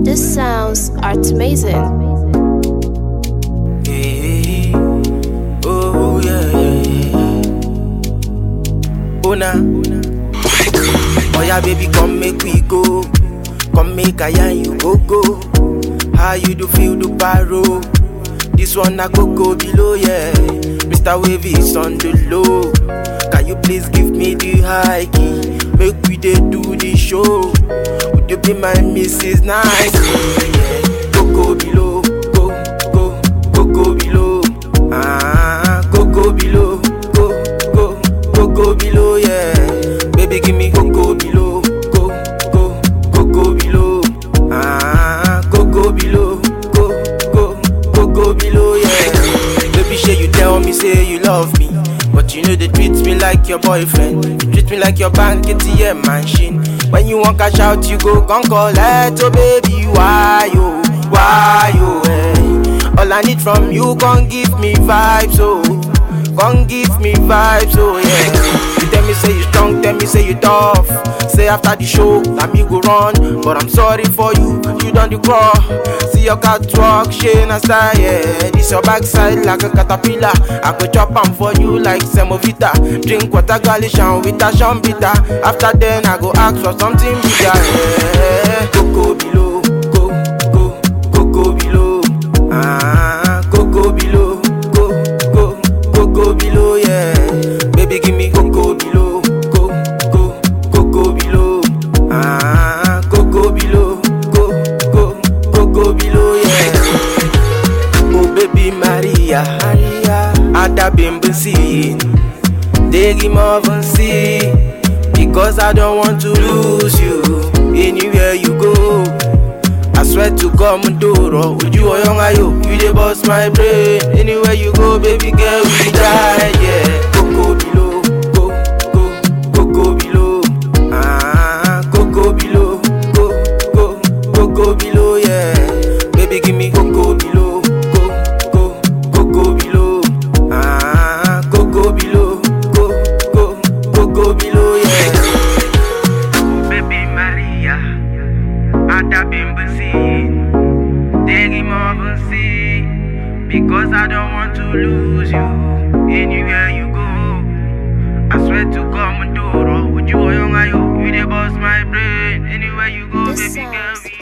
This sounds art amazing. Hey, oh yeah. Oh nah. Oh yeah, baby, come make we go. Come make I and you go go. How you do feel the paro? This one I go go below, yeah. Mr. Wavy is on the low. Can you please give me the high key? Make we dey do the show. Would you be my Mrs. Nice? Yeah. Go go below, go go go go below. Ah, go go below, go go go go below, yeah. Baby, give me go go below, go go go go below. Ah, go go below, go go go go below, yeah. Baby, shey you tell me say you love me, but you know they treat me like your boyfriend. You treat me like your bank ATM machine. When you want cash out, you go gon' collect. Oh baby, why you, why you? eh? All I need from you, gon' give me vibes, oh. Gon' give me vibes, oh yeah. You tell me say you strong, tell me say you tough. Say after the show, na me go run. But I'm sorry for you, you done the crawl. See your catwalk, shane a style, yeah. This your backside like a caterpillar. I go chop am for you like semovita. Drink water, galishan with a shambita. After then, I go ask for something bigger, yeah. Coco below, go, go, coco below. Ah, coco below, go, go, coco below, yeah. Baby, give me coco below, go, go, coco below. Ah, coco below, go, go, coco below, yeah. Oh baby Maria, Maria, Ada Bimbusi, Degi see because I don't want to lose you anywhere you go. I swear to God, Mundoro, would you or young ayo, you dey bust my brain. Anywhere you go, baby girl, we die, yeah. Coco below, go, go, coco below. Ah, coco below, go, go, coco below, yeah. Baby, give me coco below, go, go, coco below. Ah, coco below, go, go, coco below, yeah. Baby Maria, Ada Bimbusi, Degi see because I don't want to lose you anywhere you go. I swear to God, Mandoro, would you or young ayo, you dey bust my brain anywhere you go, This baby girl. sounds